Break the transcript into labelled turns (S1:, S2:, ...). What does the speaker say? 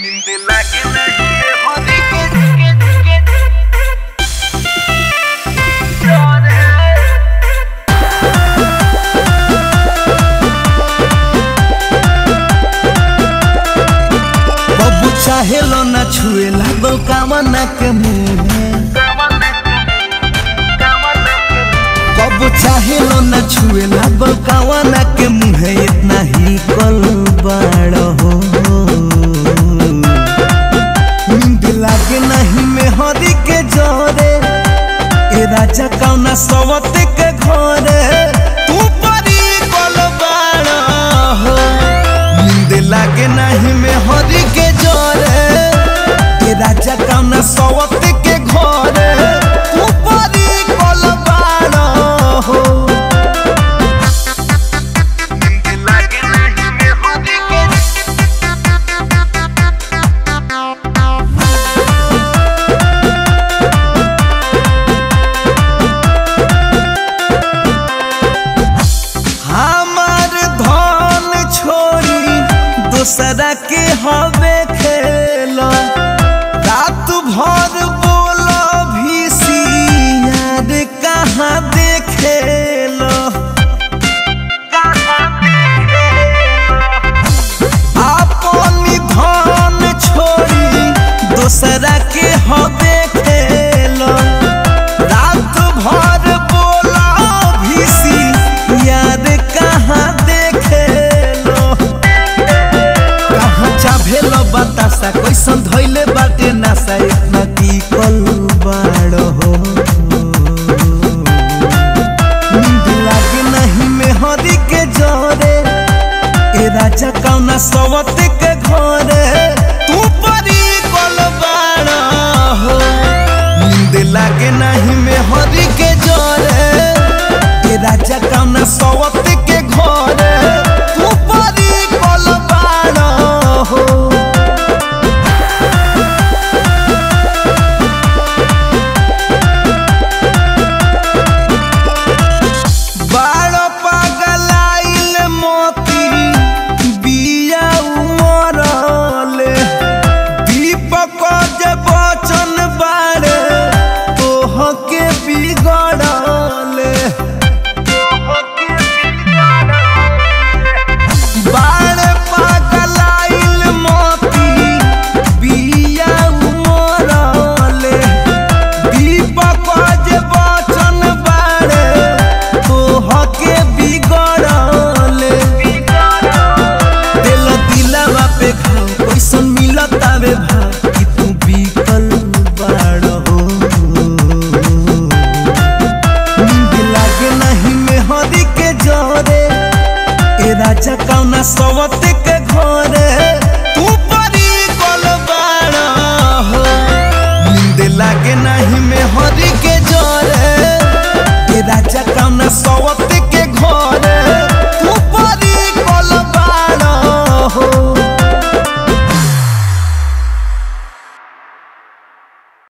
S1: नींद लागे नहीं ये होने के के के डर है
S2: बबू चाहे लो ना छुए लागो कामना के मुंह कबू चाहे लो ना छुए लागो कामना के मुंह इतना ही कल बाड़ हो नींद लागे नहीं में हरी के जोरे ए राजा कौना सवत के घरे तू परी कल बाड़ हो नींद लागे नहीं में हरी के जोरे ए राजा कौना सवत के घरे तू परी कल बाड़ हो
S1: नींद लागे नहीं ये होने के
S2: हमार धन छोड़ी दूसरा के हवे खेलो रात भर बोलो भी यार कहाँ देखेलो अपनी धन छोड़ी दूसरा के हवे खेलो रात भर बोला भीसी यार कहाँ देखेलो कहाँ चाभेलो बतासा कैसन धैले बाटे नासा इतना की कल बाड़ हो नींद लागे नहीं में हरी के जोरे ए राजा कौना सवत के घरे तू परी कल बाड़ हो नींद लागे नहीं में हरी के जोरे ए राजा कौना सवत के घरे तू परी कल बाड़ हो बाड़ पगलाइल मोती बिया उमरले दीपक जे बचन बारे तोहके बिगड़ले बाड़ पगलाइल मोती बिया उमरले दीपक जे बचन बारे तोहके बिगड़ले दिल दिलावा पे खाओ कैसन मिलत आवे भाव कि तू बिकल बाड़ हो नींद लागे नहीं में हरी के जोरे ए राजा कौना सवत